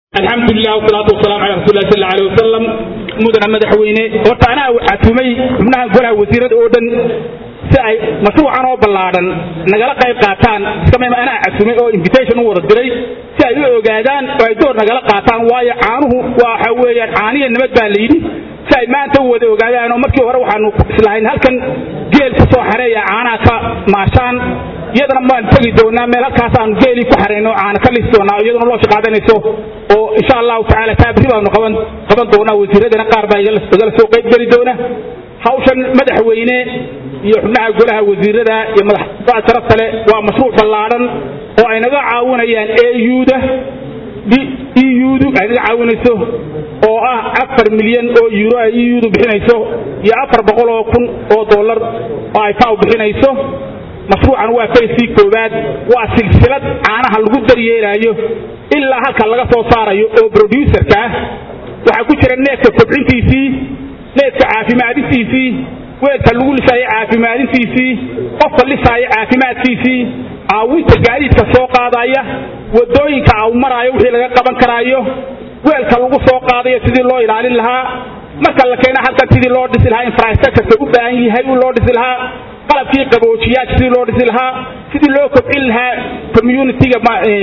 alxamdulilah wasalaatu wasalaam cala rasuuli lah sal alay wasalam mudana madaxweyne horta anaa waxaa tumay xubnaha golaha wasiirada oo dhan si ay mashruucan oo ballaadhan nagala qayb qaataan iskama anaa catumay oo invitation u wada diray si ay u ogaadaan oo ay door nagala qaataan waayo caanuhu waxa weeyaan caaniya nabad baa layidhi si ay maanta u wada ogaadaan oo markii hore waxaanu islahayn halkan geel ku soo xareeya caanaha ka maashaan iyadana waan tegi doonaa meel halkaasaanu geelii ku xarayno caana ka lisi doonaa iyaduna loo shaqaadanayso oo insha allahu tacala taabri baanu qaban qaban doonaa wasiiradana qaar baa igala soo qayb geli doona hawshan madaxweyne iyo xubnaha golaha wasiirada iyo madaxda sharafta leh waa mashruuc ballaadhan oo ay naga caawinayaan euda eudu ay naga caawinayso oo ah afar milyan oo euro ay eudu bixinayso iyo afar boqol oo kun oo dollar oo ay faw bixinayso mashruucan waa fayskii koowaad waa silsilad caanaha lagu daryeelaayo ilaa halka laga soo saarayo oo broducerka ah waxaa ku jira neefka kobcintiisii neefka caafimaadintiisii weelka lagu lisaayo caafimaadintiisii qofka lisaayo caafimaadkiisii caawinta gaadiidka soo qaadaya wadooyinka au maraayo wixii laga qaban karaayo weelka lagu soo qaadayo sidii loo ilaalin lahaa marka la keena halkan sidii loo dhisi lahaa infrastructureka u baahan yahay loo dhisi lahaa qalabkii qaboojiyaasha sidii loo dhisi lahaa sidii loo kobcin lahaa communitiga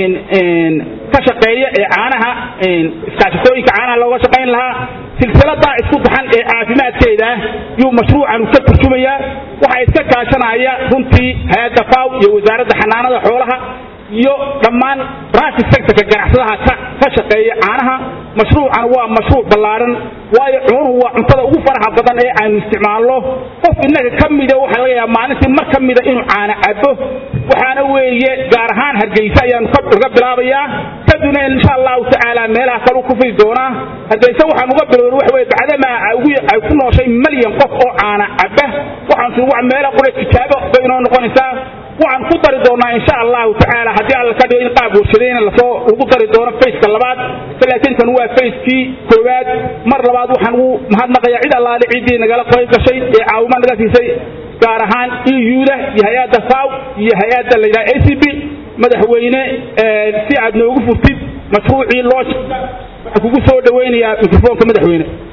ka shaqeeya ee caanaha iskaashatooyinka caanaha looga shaqayn lahaa silsiladaa isku daxan ee caafimaadkeeda yuu mashruucan ka turjumayaa waxaa iska kaashanaya runtii hay-adda faw iyo wasaaradda xanaanada xoolaha iyo dhammaan branchi sectorka ganacsadaha ka shaqeeya caanaha mashruucan waa mashruuc ballaadhan waayo cunuhu waa cuntada ugu faraxa badan ee aynu isticmaalno qof innaga ka mida waxaa laga yaaba maalintii mar ka mida inuu caana cabo waxaana weeye gaar ahaan hargeysa ayaanu kaga bilaabayaa kaduna insha allahu tacaala meelaha kalu ku fidi doonaa hargeysa waxaan uga bilowna waxa weye bacdamaa ay ku nooshay malyan qof oo caana caba waxaan si wax meela qura tijaabo bay inoo noqonaysaa waxaan ku dari doonaa insha allahu tacaala haddii alla ka dhigo in qaab warshadayna lasoo lagu dari doono fayska labaad laakiin kan waa fayskii koowaad mar labaad waxaan ugu mahadnaqayaa cid allaale ciddii nagala qayb gashay ee caawima naga siisay gaar ahaan euda iyo hay-adda faw iyo hay-adda la yidhaha a c b madaxweyne si aad noogu furtid mashruucii loo waxaan kugu soo dhawaynayaa mikrofoonka madaxweyne